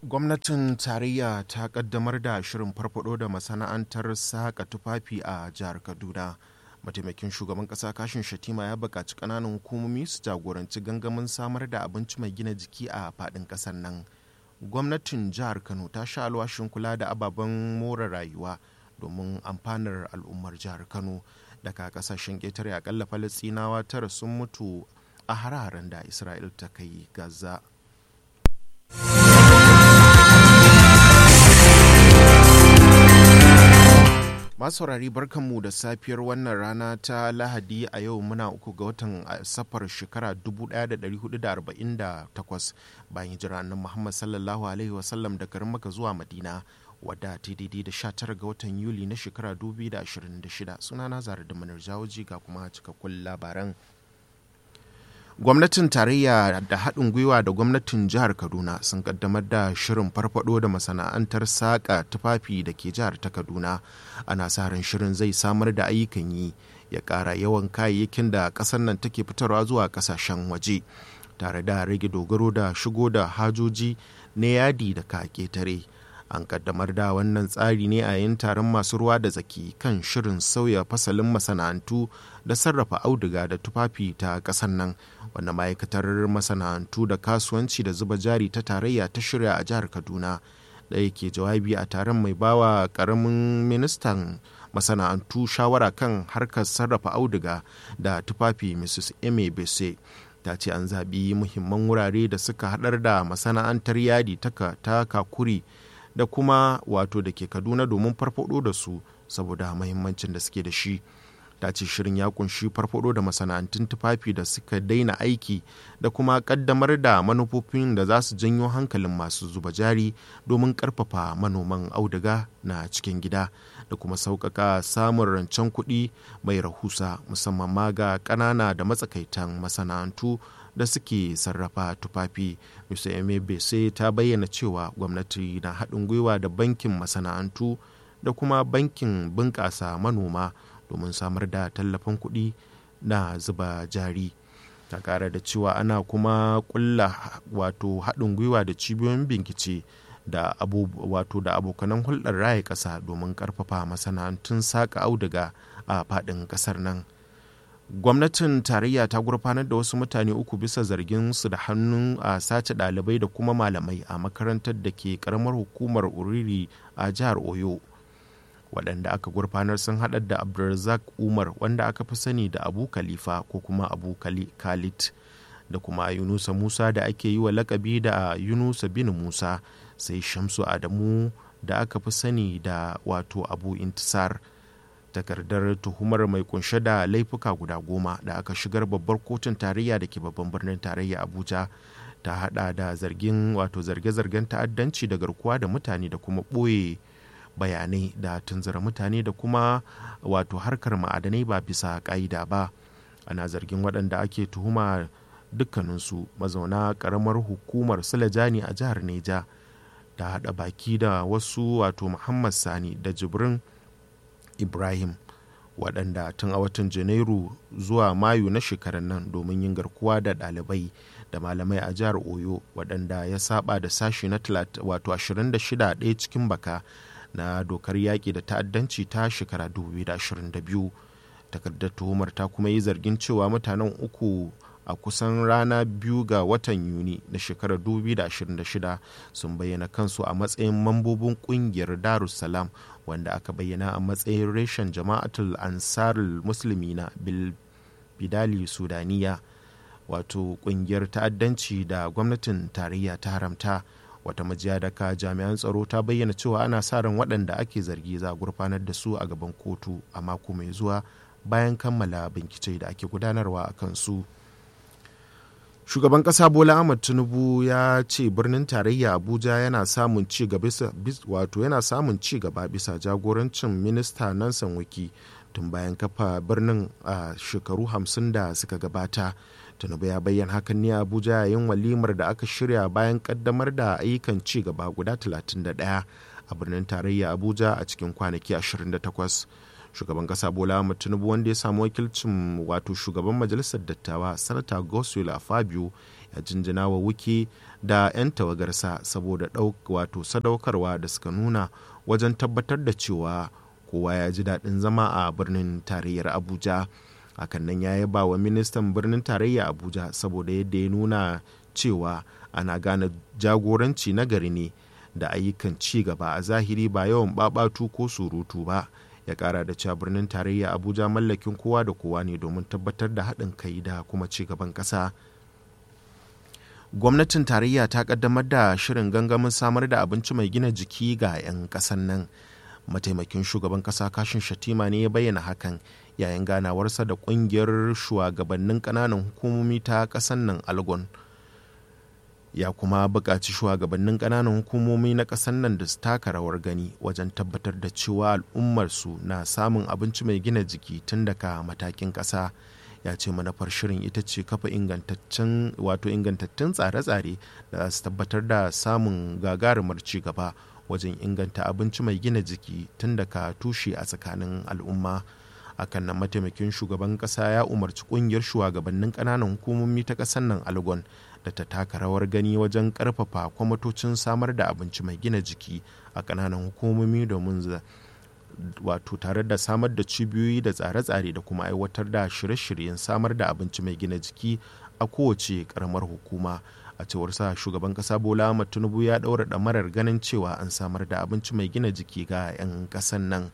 gwamnatin tarayya ta kaddamar da shirin farfado da masana'antar saka tufafi a jihar kaduna mataimakin shugaban kasa kashin shatima ya buƙaci ƙananan hukumomi su jagoranci gangamin samar da abinci mai gina jiki a faɗin ƙasar nan gwamnatin jihar kano ta sha alwashin kula da ababen more rayuwa domin amfanar al'ummar jihar kano daga kasashen ƙetare akalla falastinawa tara sun mutu a hare-haren da isra'il ta kai gaza masu saurari barkanmu da safiyar wannan rana ta lahadi a yau muna uku ga watan safar shekara 1448 bayan hijira nan muhammad sallallahu alaihi wasallam da garin maka zuwa madina wadda ta daidai da 19 ga watan yuli na shekara 2026 sunana zara da manar jawoji ga kuma cikakkun labaran gwamnatin tarayya da haɗin gwiwa da gwamnatin jihar kaduna sun kaddamar da shirin farfado da masana'antar saƙa tufafi da ke jihar ta kaduna ana sa ran shirin zai samar da ayyukan yi ya ƙara yawan kayayyakin da ƙasar nan take fitarwa zuwa ƙasashen waje tare da rage dogaro da shigo da hajoji na yadi da ka ƙetare an kaddamar da wannan tsari ne a yayin taron masu ruwa da tsaki kan shirin sauya fasalin masana'antu da sarrafa auduga da tufafi ta ƙasar nan wanda ma'aikatar masana'antu da kasuwanci da zuba jari ta tarayya ta shirya a jihar kaduna ɗaya ke jawabi a taron mai bawa ƙaramin ministan masana'antu shawara kan harkar sarrafa auduga da tufafi mrs eme bese ta ce an zaɓi muhimman wurare da suka haɗar da masana'antar yadi ta kakuri da kuma wato da ke kaduna domin farfado da su saboda mahimmancin da suke da shi ta ce shirin ya kunshi farfado da masana'antun tufafi da suka daina aiki da kuma kaddamar da manufofin da za su janyo hankalin masu zuba jari domin karfafa manoman auduga na cikin gida da kuma sauƙaƙa samun rancen kuɗi mai rahusa musamman ma ga ƙanana da matsakaitan masana'antu da suke sarrafa tufafi mr emebese ta bayyana cewa gwamnati na haɗin gwiwa da bankin masana'antu da kuma bankin bunƙasa manoma domin samar da tallafin kuɗi na zuba jari ta ƙara da cewa ana kuma ƙulla wato haɗin gwiwa da cibiyoyin bincike da wato da abokanan hulɗar raya ƙasa domin ƙarfafa masana'antun saƙa auduga a faɗin ƙasar nan gwamnatin tarayya ta gurfanar da wasu mutane uku bisa zargin su da hannun a sace ɗalibai da kuma malamai a makarantar da ke karamar hukumar uriri a jihar oyo waɗanda aka gurfanar sun haɗar da abdulrazak umar wanda aka fi sani da abu khalifa ko kuma abu khalid da kuma yunusa musa da ake yi wa lakabi da yunusa bin musa sai shamsu adamu da aka fi sani da wato abu intisar takardar tuhumar mai kunshe da laifuka guda goma da aka shigar babbar kotun tarayya da ke babban birnin tarayya abuja ta hada da zargin wato zarge-zargen ta'addanci da garkuwa da mutane da kuma ɓoye bayanai da tunzura mutane da kuma wato harkar ma'adanai ba bisa ƙa'ida ba ana zargin waɗanda ake tuhuma dukkaninsu mazauna ƙaramar hukumar sulajani a jihar neja da haɗa baki da wasu wato muhammad sani da jibrin ibrahim waɗanda tun a watan janairu zuwa mayu na shekarar nan domin yin garkuwa da ɗalibai da malamai a jihar oyo waɗanda ya saba da sashi na wato 26 ɗaya cikin baka na dokar yaƙi da ta'addanci ta shekara 2022 takardar tuhumar ta kuma yi zargin cewa mutanen uku a kusan rana biyu ga watan yuni na shekarar 2026 sun bayyana kansu a matsayin mambobin kungiyar darussalam wanda aka bayyana a matsayin reshen jama'atul ansarul musulmina bidali sudaniya wato kungiyar ta'addanci da gwamnatin tarayya ta haramta wata majiya daga jami'an tsaro ta bayyana cewa ana sa ran waɗanda ake zargi za a gurfanar da su a gaban kotu a mako mai zuwa bayan kammala bincike da ake gudanarwa a kansu. shugaban kasa bola ahmad tinubu ya ce birnin tarayya abuja yana samun ci gaba wato yana samun ci gaba bisa jagorancin minista nansan wiki tun bayan kafa birnin a shekaru hamsin da suka gabata tinubu ya bayyana hakan ne abuja yayin walimar da aka shirya bayan kaddamar da ayyukan ci gaba guda 31 a birnin tarayya abuja a cikin kwanaki 28 shugaban kasa bola ahmad tinubu wanda ya samu wakilcin wato shugaban majalisar dattawa sanata goswell fabio ya jinjina wa wuke da 'yan tawagarsa saboda wato sadaukarwa da suka nuna wajen tabbatar da cewa kowa ya ji daɗin zama a birnin tarayyar abuja hakan nan ya yaba wa ministan birnin tarayya abuja saboda yadda ya nuna cewa ana gane jagoranci na gari ne da ayyukan ci gaba a zahiri ba yawan babatu ko surutu ba ya kara da cewa birnin tarayya abuja mallakin kowa da kowa ne domin tabbatar da haɗin kai da kuma ci gaban ƙasa gwamnatin tarayya ta kaddamar da shirin gangamin samar da abinci mai gina jiki ga 'yan ƙasan nan mataimakin shugaban ƙasa kashin shatima ne ya bayyana hakan yayin ganawarsa da ƙungiyar shugabannin ƙananan hukumomi ta ƙasan nan algon ya kuma buƙaci shugabannin ƙananan hukumomi na ƙasar nan da su taka rawar gani wajen tabbatar da cewa al'ummarsu na samun abinci mai gina jiki tun daga matakin ƙasa ya ce manufar shirin ita ce kafa ingantaccen wato ingantattun tsare-tsare da za su tabbatar da samun gagarumar ci gaba wajen inganta abinci mai gina jiki tun daga tushe a tsakanin al'umma akan nan mataimakin shugaban ƙasa ya umarci ƙungiyar shugabannin ƙananan hukumomi ta ƙasar nan algon da ta taka rawar gani wajen karfafa kwamitocin samar da abinci mai gina jiki a kananan hukumomi domin wato tare da samar da cibiyoyi da tsare-tsare da kuma aiwatar da shirye-shiryen samar da abinci mai gina jiki a kowace karamar hukuma a cewar sa shugaban kasa bola ahmad tinubu ya daura damarar ganin cewa an samar da abinci mai gina jiki ga 'yan kasan nan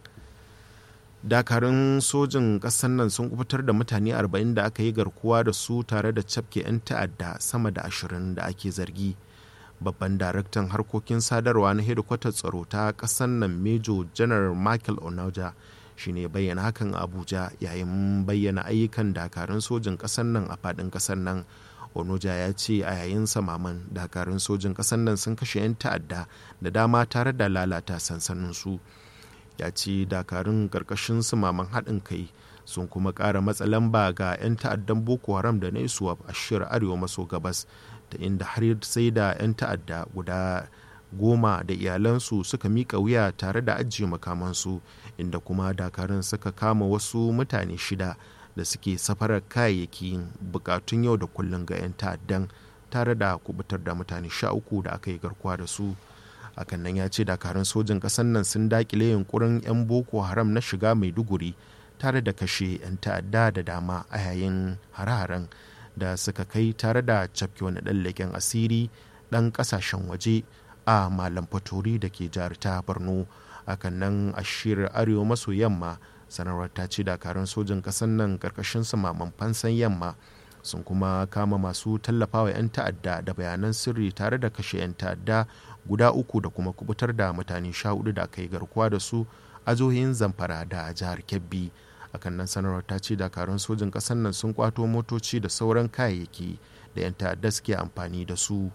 dakarun sojin ƙasar nan sun kubutar da mutane 40 da aka yi garkuwa da su tare da cafke 'yan ta'adda sama da 20 da ake zargi babban daraktan harkokin sadarwa na hedikwatar tsaro ta ƙasar nan mejo janar michael onoja shine bayyana hakan abuja yayin bayyana ayyukan dakarun sojin ƙasar nan a faɗin ƙasar nan onoja ya ce a yayin samaman dakarun sojin ƙasar nan sun kashe 'yan ta'adda da dama tare da lalata sansanin su ya ce dakarun karkashin sumaman haɗin kai sun kuma ƙara matsa lamba ga 'yan ta'addan boko haram da na isuwa a shirar arewa maso gabas ta inda har sai da 'yan ta'adda guda goma da iyalansu suka miƙa wuya tare da ajiye makamansu inda kuma dakarun suka kama wasu mutane shida da suke safarar kayayyakin bukatun yau da kullum ga 'yan ta'addan tare da kubutar da mutane sha uku da aka yi garkuwa da su hakan nan ya ce dakarun sojin ƙasar nan sun dakile yunkurin 'yan boko haram na shiga maiduguri tare da kashe 'yan ta'adda da dama a yayin hare-haren da suka kai tare da cafke wani ɗan leƙen asiri ɗan ƙasashen waje a malam fatori da ke jihar ta borno hakan nan a shirin arewa maso yamma sanarwar ta ce dakarun sojin ƙasar nan ƙarƙashin samaman fansan yamma sun kuma kama masu tallafawa 'yan ta'adda da bayanan sirri tare da kashe 'yan ta'adda guda uku da kuma kubutar da mutane sha hudu da aka yi garkuwa da su a jihohin zamfara da jihar kebbi akan nan sanarwar ta ce dakarun sojin ƙasar nan sun kwato motoci da sauran kayayyaki da 'yan ta'adda suke amfani da su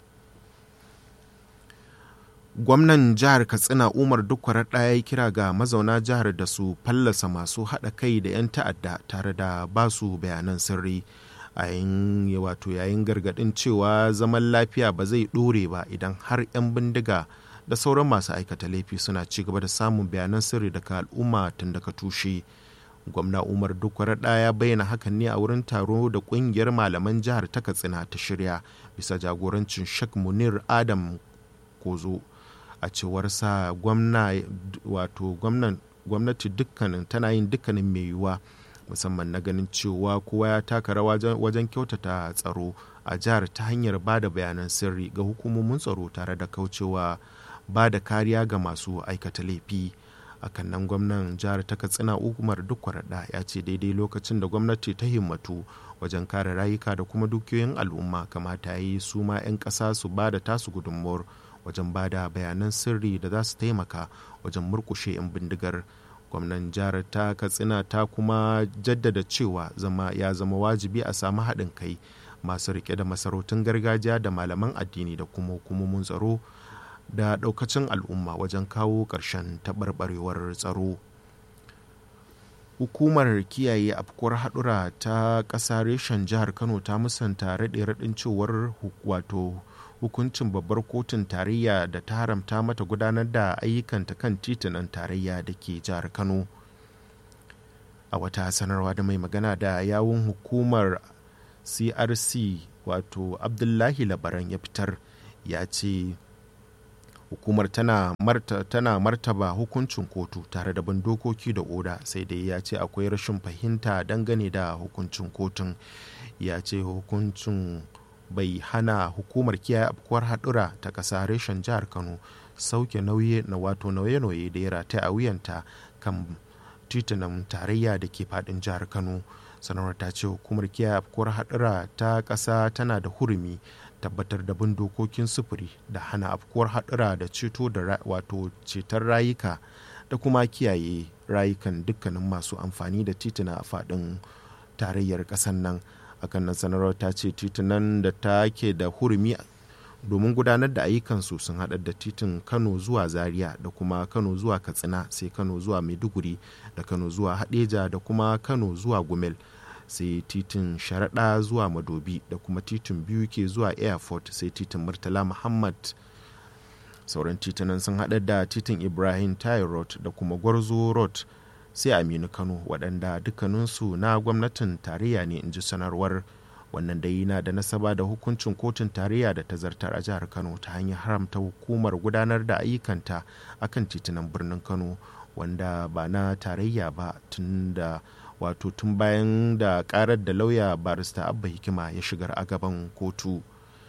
gwamnan jihar katsina umar dukwarar ɗaya ya kira ga mazauna jihar da su fallasa masu haɗa kai da 'yan ta'adda tare da ba su bayanan sirri a yayin wato yayin gargaɗin cewa zaman lafiya ba zai ɗore ba idan har 'yan bindiga da sauran masu aikata laifi suna ci gaba da samun bayanan sirri daga al'umma tun daga tushe gwamna umar dukwarar ɗaya bayyana hakan ne a wurin taro da ƙungiyar malaman jihar ta katsina ta shirya bisa jagorancin shek munir adam kozo a cewar sa gwamna wato gwamnati dukkanin tana yin dukkanin mai yiwuwa musamman na ganin cewa kowa ya taka rawa wajen kyautata tsaro a jihar ta hanyar ba da bayanan sirri ga hukumomin tsaro tare da kaucewa ba da kariya ga masu aikata laifi akan nan gwamnan jihar ta katsina umar duk ya ce daidai lokacin da gwamnati ta himmatu wajen kare rayuka da kuma dukiyoyin al'umma kamata ya yi su ma 'yan ƙasa su ba da tasu gudunmuwar wajen ba da bayanan sirri da za su taimaka wajen murkushe 'yan bindigar gwamnan jihar ta katsina ta kuma jaddada cewa zama ya zama wajibi a samu haɗin kai masu rike da masarautun gargajiya da malaman addini da kuma hukumomin tsaro da ɗaukacin al'umma wajen kawo ƙarshen taɓarɓarewar tsaro hukumar kiyaye afkuwar haɗura ta ƙasa reshen jihar kano ta musanta raɗe-raɗin cewar wato hukuncin babbar kotun tarayya da ta haramta mata gudanar da ayyukanta kan titunan tarayya da ke jihar kano a wata sanarwa da mai magana da yawun hukumar crc wato abdullahi labaran ya fitar ya ce hukumar tana, marta, tana martaba hukuncin kotu tare da bin dokoki da oda sai dai ya ce akwai rashin fahimta dangane da hukuncin kotun ya ce hukuncin bai hana hukumar kiyaye afkuwar haɗura ta ƙasa reshen jihar kano sauke nauye na wato nauye-nauye da ya rataya a wuyanta kan titunan tarayya da ke faɗin jihar kano sanarwar ta ce hukumar kiyaye afkuwar haɗura ta ƙasa tana da hurumi tabbatar da bin dokokin sufuri da hana afkuwar haɗura da ceto da wato ceton rayuka da kuma kiyaye rayukan dukkanin masu amfani da tituna a faɗin tarayyar ƙasar nan akan nan sanarwar ta ce titunan da ta ke da hurumi domin gudanar da ayyukansu sun haɗar da titin kano zuwa zaria da kuma kano zuwa katsina sai kano zuwa maiduguri da kano zuwa hadeja da kuma kano zuwa gumel sai titin sharaɗa zuwa madobi da kuma titin biyu ke zuwa airport sai titin murtala muhammad sauran titunan sun haɗar da titin ibrahim tayo road da kuma gwarzo road sai aminu kano waɗanda dukkaninsu na gwamnatin tarayya ne in ji sanarwar wannan dai na da nasaba da hukuncin kotun tarayya da ta zartar a jihar kano ta hanyar haramta hukumar gudanar da ayyukanta akan titunan birnin kano wanda ba na tarayya ba tun da wato tun bayan da karar da lauya barista abba hikima ya shigar a gaban kotu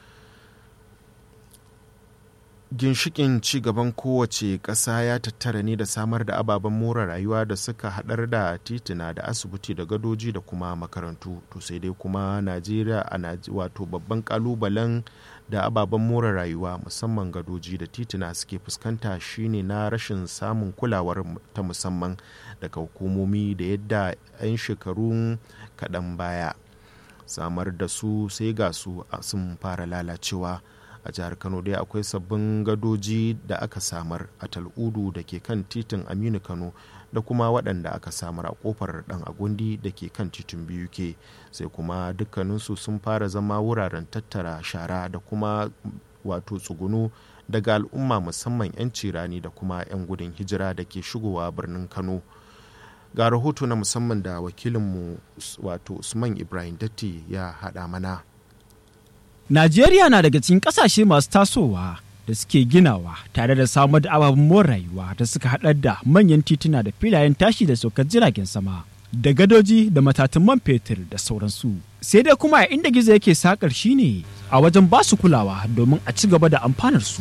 ginshikin gaban kowace ƙasa ya tattara ne da samar da ababen more rayuwa da suka haɗar da tituna da asibiti da gadoji da kuma makarantu to sai dai kuma najeriya a wato babban kalubalen da ababen more rayuwa musamman gadoji da tituna suke fuskanta shine na rashin samun kulawar ta musamman daga hukumomi da yadda 'yan shekarun kaɗan baya samar da su sai ga su sun fara lalacewa a jihar kano dai akwai sabbin gadoji da aka samar a tal'udu da ke kan titin aminu kano da kuma waɗanda aka samar a kofar ɗan agundi da ke kan titin biyu ke sai kuma dukkaninsu sun fara zama wuraren tattara shara da kuma wato tsugunu daga al'umma musamman 'yan cirani da kuma 'yan gudun hijira da ke shigowa birnin kano ga rahoto na musamman da wakilinmu wato usman ibrahim datti ya haɗa mana Najeriya na daga cikin ƙasashe masu tasowa da suke ginawa tare da samar da ababen more rayuwa da suka haɗar da manyan tituna da filayen tashi da saukar jiragen sama da gadoji da matatun man fetur da sauransu. Sai dai kuma inda gizo yake sakar shine a wajen basu kulawa domin a ci gaba da amfanar su.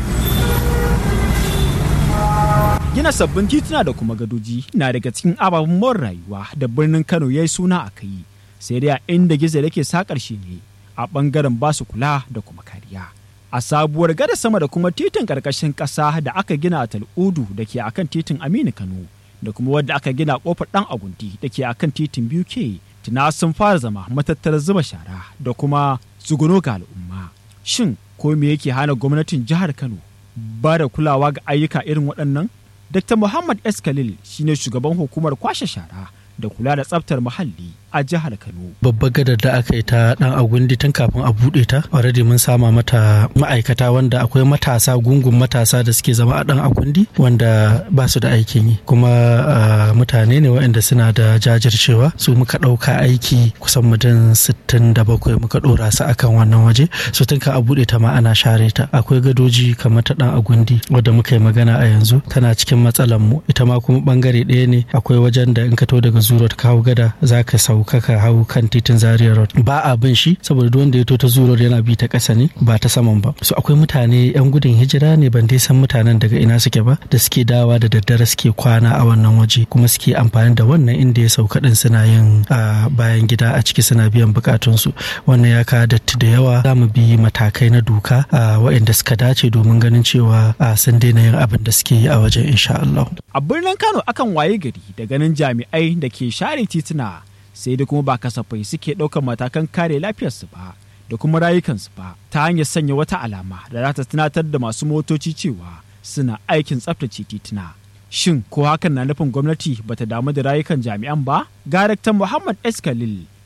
Gina sabbin tituna da kuma gadoji na daga cikin ababen more rayuwa da birnin Kano ya yi suna a kai. Sai dai inda gizo yake sakar shi ne a ɓangaren basu kula da kuma kariya. A sabuwar gada sama da kuma titin ƙarƙashin ƙasa da aka gina a Tal'udu da ke akan titin Aminu Kano da kuma wadda aka gina ƙofar ɗan agundi da ke akan titin biyu ke tuna sun fara zama matattarar zuba shara da kuma tsuguno ga al'umma. Shin ko me yake hana gwamnatin jihar Kano ba da kulawa ga ayyuka irin waɗannan? Dr. Muhammad S. Khalil shine shugaban hukumar kwashe shara da kula da tsaftar muhalli a jihar Kano. Babbar gadar da aka yi ta dan agundi tun kafin a buɗe ta, already mun sama mata ma'aikata wanda akwai matasa gungun matasa da suke zama a dan agundi wanda ba su da aikin yi. Kuma mutane ne waɗanda suna da jajircewa su muka ɗauka aiki kusan mutum sittin da bakwai muka ɗora su akan wannan waje. Su tun ka a buɗe ta ma ana share ta. Akwai gadoji kamar ta dan agundi wadda muka yi magana a yanzu tana cikin matsalar mu ita ma kuma bangare ɗaya ne akwai wajen da in ka to daga zuro ka hau gada za ka sauka ka hau kan titin zaria road ba a bin shi saboda duk wanda ya to ta zuro yana bi ta ƙasa ne ba ta saman ba so akwai mutane yan gudun hijira ne ban dai san mutanen daga ina suke ba da suke dawa da daddare suke kwana a wannan waje kuma suke amfani da wannan inda ya sauka din suna yin bayan gida a ciki suna biyan bukatunsu wannan ya kawo datti da yawa za mu bi matakai na doka waɗanda suka dace domin ganin cewa sun daina yin abin da suke yi a wajen insha Allah. A birnin Kano akan waye gari da ganin jami'ai da ke share tituna sai da kuma ba kasafai suke ɗaukar matakan kare lafiyarsu ba da kuma rayukansu ba ta hanyar sanya wata alama da za ta tunatar da masu motoci cewa suna aikin tsaftace tituna. Shin ko hakan na nufin gwamnati bata damu da rayukan jami'an ba? Daraktan Muhammad S. Khalil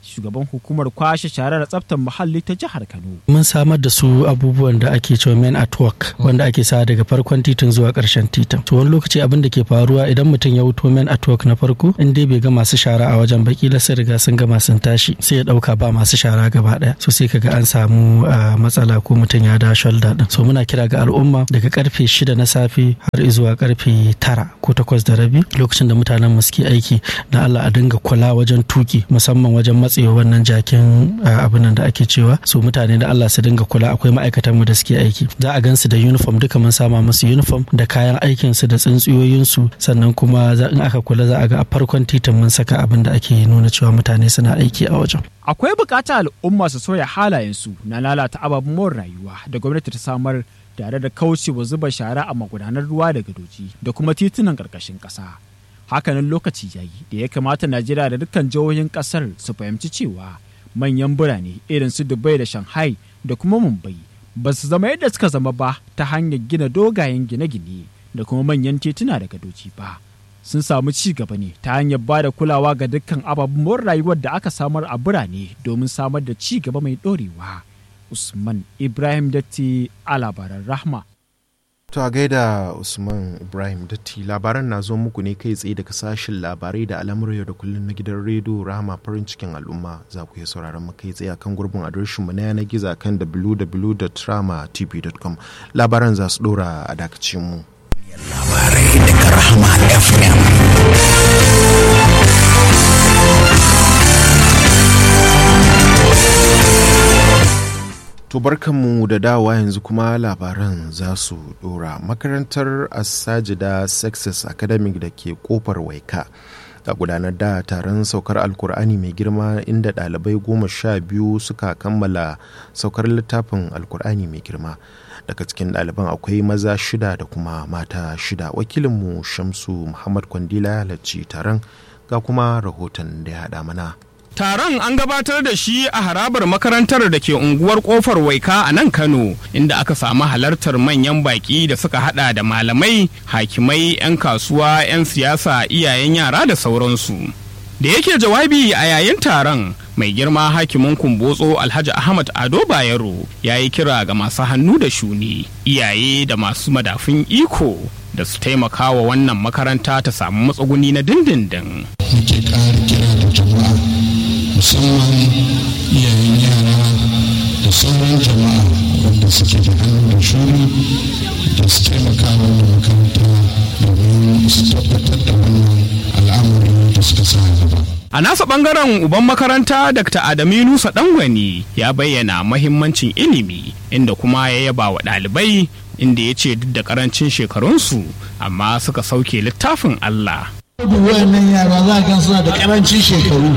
shugaban hukumar kwashe sharar tsaftar muhalli ta jihar Kano. Mun samar da su abubuwan da ake cewa men at work wanda ake sa daga farkon titin zuwa karshen titin. To wani lokaci abin da ke faruwa idan mutum ya wuto men at work na farko in dai bai ga masu shara a wajen baki la sai riga sun gama sun tashi sai ya dauka ba masu shara gaba daya. So sai kaga an samu matsala ko mutum ya da shoulder din. So muna kira ga al'umma daga karfe shida na safe har zuwa karfe tara ko takwas da rabi lokacin da mutanen mu suke aiki na Allah a dinga kula wajen tuki musamman wajen matsewa wannan jakin abin da ake cewa su mutane da Allah su dinga kula akwai ma'aikatan mu da suke aiki za a gansu da uniform duka mun sama musu uniform da kayan aikin su da tsintsiyoyin su sannan kuma in aka kula za a ga a farkon titin mun saka abin da ake nuna cewa mutane suna aiki a wajen akwai bukatar al'umma su soya halayen su na lalata ababen more rayuwa da gwamnati ta samar tare da kaucewa zuba shara a magudanar ruwa da gadoji da kuma titunan ƙarƙashin ƙasa. hakanan lokaci yayi da ya kamata najeriya da dukkan jihohin kasar su fahimci cewa manyan birane irin su dubai da shanghai da kuma mumbai ba su zama yadda suka zama ba ta hanyar gina dogayen gine-gine da kuma manyan tituna da gadoji ba sun samu ci gaba ne ta hanyar ba da kulawa ga dukkan ababen rayuwar da aka samar a birane domin samar da ci gaba mai ɗorewa usman ibrahim datti a labaran rahma To a gaida Usman Ibrahim Datti labaran na zo muku ne kai tsaye daga sashen labarai da al'amuran yau da kullum na gidan rediyo Rahama farin cikin al'umma za ku iya sauraron mu kai tsaye akan gurbin adireshin mu na yanar gizo kan www.ramatv.com labaran za su dora a dakacin mu. Labarai daga Rahama FM. To barkanmu da dawa yanzu kuma labaran za su dora makarantar Asajida Success Academic da ke kofar Waika. a gudanar da taron saukar alkur'ani mai girma inda ɗalibai goma sha biyu suka kammala saukar littafin alkur'ani mai girma daga cikin ɗaliban akwai maza shida da kuma mata shida wakilinmu shamsu muhammad kwandila ya halarci taron ga kuma rahoton da ya haɗa mana Taron an gabatar da shi a harabar makarantar da ke unguwar kofar waika a nan Kano, inda aka samu halartar manyan baki da suka hada da malamai, hakimai, 'yan kasuwa, 'yan siyasa, iyayen yara da sauransu. Da yake jawabi a yayin taron, mai girma hakimin kumbotso Alhaji Ahmad Ado Bayero ya yi kira ga masu hannu da shuni, iyaye da masu madafin iko da su taimaka wa wannan makaranta ta samu matsuguni na dindindin. Muke ƙara kira da jama'a musamman iyayen yara da sauran jama'a wanda suke da hannu da shuri da su taimaka wannan makaranta domin su tabbatar da wannan al'amari da suka sa gaba. A nasa bangaren uban makaranta Dr. Adamu Nusa Dangwani ya bayyana mahimmancin ilimi inda kuma ya yaba wa ɗalibai inda ya ce duk da karancin shekarunsu amma suka sauke littafin Allah. duk wayannan yara za a gan suna da karancin shekaru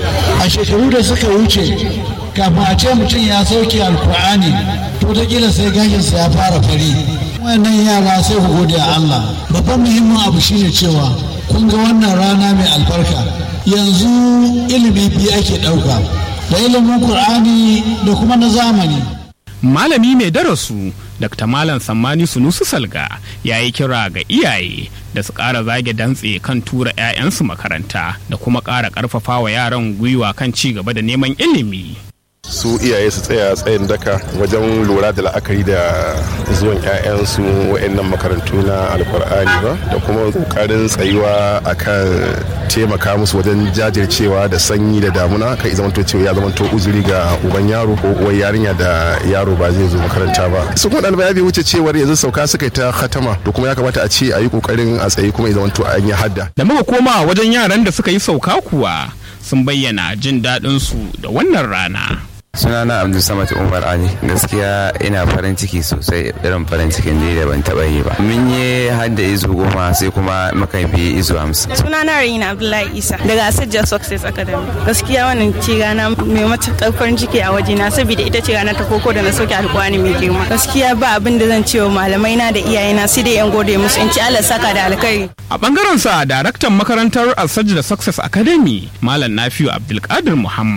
a shekaru da suka wuce kafin a ce mutum ya sauke alkur'ani to ta kila sai gashinsa ya fara fari wayannan yara sai ku gode a Allah babban muhimmin abu shine cewa kun ga wannan rana mai albarka yanzu ilimi biyu ake ɗauka da ilimin qur'ani da kuma na zamani Malami mai darasu Dr. Malam Sammani Sunusu Salga ya yi kira ga iyaye da su ƙara zage dantse kan tura 'ya'yansu makaranta da kuma ƙara ƙarfafa wa yaran gwiwa kan ci gaba da neman ilimi. su iyaye su tsaya tsayin daka wajen lura da la'akari da zuwan 'ya'yansu wa'annan makarantu na alkur'ani ba da kuma kokarin tsayuwa akan taimaka musu wajen jajircewa da sanyi da damuna kai zamanto cewa ya zamanto uzuri ga uban yaro ko uwar yarinya da yaro ba zai zo makaranta ba su kuma ɗalibai bai wuce cewar yanzu sauka suka yi ta khatama da kuma ya kamata a ce a yi kokarin a tsaye kuma ya zamanto an yi hadda Da muka koma wajen yaran da suka yi sauka kuwa sun bayyana jin daɗinsu da wannan rana. sunana abdul samad umar ali gaskiya ina farin ciki sosai irin farin cikin da ban taba yi ba mun yi hadda izu goma sai kuma muka bi izu hamsin sunana Raina Abdullahi Isa daga Asajja Success Academy. Gaskiya wannan ce rana mai matuƙar farin ciki a wajena saboda ita ce rana ta koko da na soke alƙawari mai girma. Gaskiya ba abin da zan ce wa malamai na da iyayena sai dai yan gode musu in ci Allah saka da alkhairi. A bangaren sa daraktan makarantar Alsajda Success Academy Malam Nafiu Abdulkadir Muhammad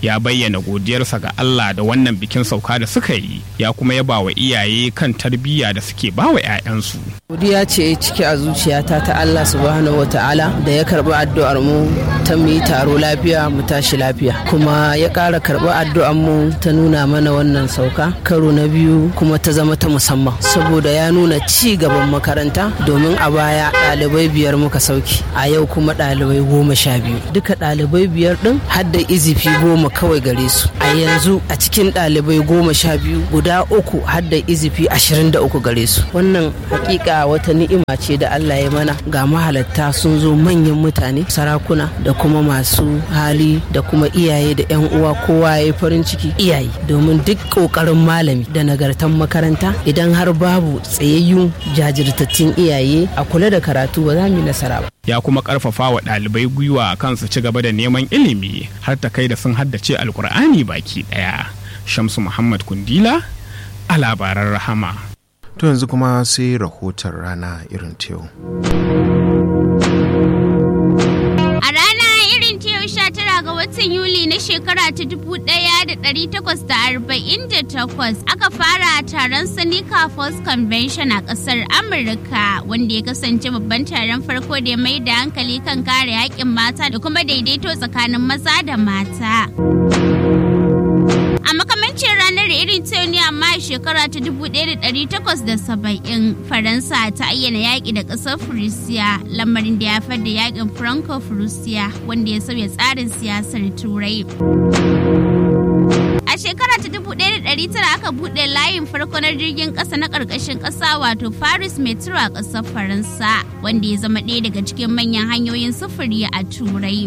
ya bayyana godiyarsa ga Allah da wannan bikin sauka da suka yi ya kuma yaba wa iyaye kan tarbiyya da suke ba wa 'ya'yansu. godiya ce ciki a zuciyata ta Allah subhanahu wa ta'ala da ya karbi addu'ar mu ta mu yi taro lafiya mu tashi lafiya kuma ya ƙara karbi addu'ar mu ta nuna mana wannan sauka karo na biyu kuma ta zama ta musamman saboda ya nuna ci gaban makaranta domin a baya ɗalibai biyar muka sauki a yau kuma ɗalibai goma sha biyu duka ɗalibai biyar ɗin har da izifi goma kawai gare su a yanzu a cikin ɗalibai goma sha biyu guda uku har da izifi ashirin da uku gare su wannan hakika wata ni'ima ce da Allah ya mana ga mahalatta sun zo manyan mutane sarakuna da kuma masu hali da kuma iyaye da 'yan uwa kowa ya yi farin ciki iyaye domin duk ƙoƙarin malami da nagartan makaranta idan har babu tsayayyun jajirtattun iyaye a kula da karatu ba za mu yi nasara ba ya kuma karfafa wa ɗalibai gwiwa kan su ci gaba da neman ilimi har ta kai da sun haddace alkur'ani baki ɗaya shamsu muhammad kundila a labaran rahama To yanzu kuma sai rahoton rana irin ta yau. A rana irin ta yau sha tara ga watan Yuli na shekara ta dubu ɗaya da ɗari takwas da arba'in da takwas aka fara taron Seneca Falls Convention a ƙasar Amurka wanda ya kasance babban taron farko da ya mai da hankali kan kare haƙƙin mata da kuma daidaito tsakanin maza da mata. A makamancin ranar irin ta ne amma a shekara ta 1870 Faransa ta ayyana yaƙi da ƙasar Furisiya lamarin da ya da yaƙin Franco-Furisiya wanda ya sauya tsarin siyasar Turai. A shekara ta 1900 aka buɗe layin farko na jirgin ƙasa na ƙarƙashin ƙasa wato Paris Metro a ƙasar Faransa wanda ya zama ɗaya daga cikin manyan hanyoyin sufuri a Turai.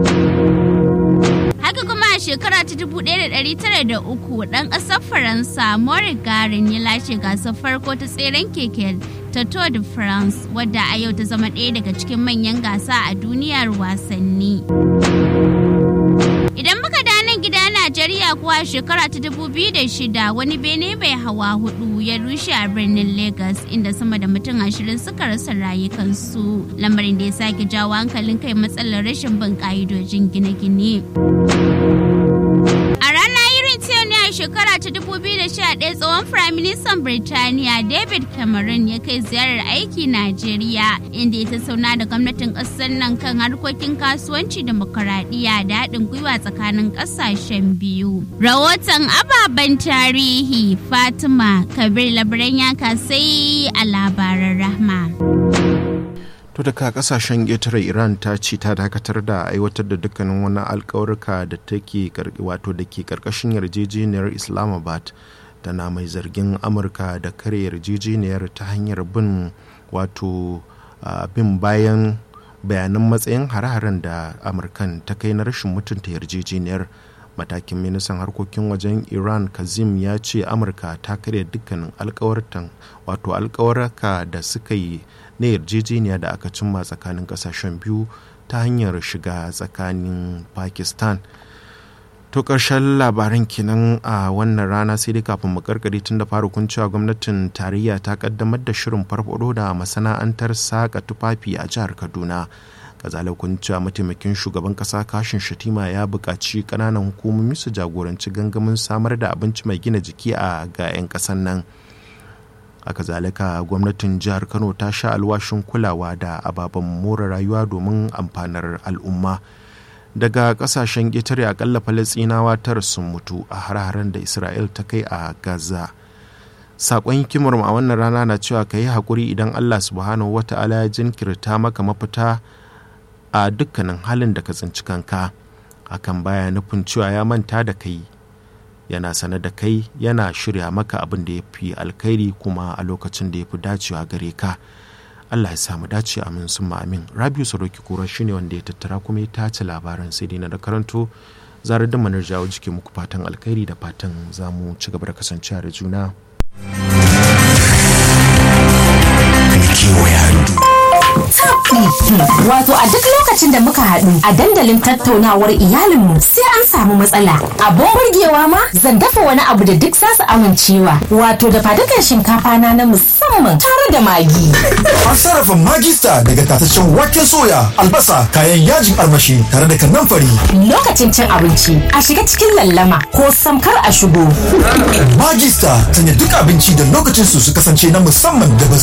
Haka kuma a shekara ta 1903 ɗan ƙasar Faransa Maurice Garin ya lashe gasar farko ta tseren keke ta Tour de France wadda a yau ta zama ɗaya daga cikin manyan gasa a duniyar wasanni. Idan muka da nan gida Najeriya kuwa shekara ta 2006 wani bene mai hawa hudu ya rushe a birnin Lagos inda sama da mutum ashirin suka rasa rayukansu lamarin da ya sake jawo hankalin kai matsalar rashin bin ka'idojin gine-gine. A rana irin ta ne a shekara ta 2011 tsohon Firaministan Birtaniya David Cameron ya kai ziyarar aiki Najeriya inda ya tattauna da gwamnatin ƙasar nan kan harkokin kasuwanci demokaradiyya da haɗin gwiwa tsakanin ƙasashen biyu. Rahoton ababen tarihi Fatima Kabir Labaran ya kasai a labaran rahma. To daga kasashen ƙetare Iran ta ce ta dakatar da aiwatar da dukkanin wani alkawarka da take wato da ke karkashin yarjejeniyar Islamabad tana mai zargin Amurka da kare yarjejeniyar ta hanyar bin wato bin bayan bayanan matsayin hare-haren da Amurkan ta kai na rashin mutunta yarjejeniyar matakin ministan harkokin wajen iran kazim ya ce amurka ta karya dukkanin alkawartan wato alkawarka da suka yi na yarjejeniya da aka cimma tsakanin kasashen biyu ta hanyar shiga tsakanin pakistan to ƙarshen labaran kenan a wannan rana sai dai kafin mu karkare tun da fara kun cewa gwamnatin tarayya ta kaddamar da shirin farfado da masana'antar saka tufafi a jihar kaduna kazalakun cewa mataimakin shugaban kasa kashin shatima ya buƙaci ƙananan hukumomi su jagoranci gangamin samar da abinci mai gina jiki a ga 'yan ƙasan nan a kazalika gwamnatin jihar kano ta sha alwashin kulawa da ababen more rayuwa domin amfanar al'umma daga kasashen ƙetare akalla falastinawa tara sun mutu a har-haren da isra'il ta kai a gaza sakon hikimar a wannan rana na cewa ka yi haƙuri idan allah subhanahu wata'ala ya jinkirta maka mafita a dukkanin halin da ka tsinci kanka hakan baya nufin cewa ya manta da kai yana sane da kai yana shirya maka abin da ya fi alkhairi kuma a lokacin da ya fi dacewa gare ka allah ya samu dace amin sun amin rabiu sadoki kura shine wanda ya tattara kuma ya tace labaran sai dai na da karanto zarar da manar jawo jiki muku fatan alkhairi da fatan za mu ci gaba da kasancewa da juna kewaya daɗi. Wato a duk lokacin da muka haɗu a dandalin tattaunawar iyalinmu sai an samu matsala. Abun burgewa ma zan dafa wani abu da duk za su amincewa. Wato da fadukan shinkafa na na musamman tare da magi. An sarrafa magista daga tataccen waken soya, albasa, kayan yajin armashi tare da kanamfari. Lokacin cin abinci a shiga cikin lallama ko samkar a shigo. Magista sanya duk abinci da lokacin su su kasance na musamman da ba za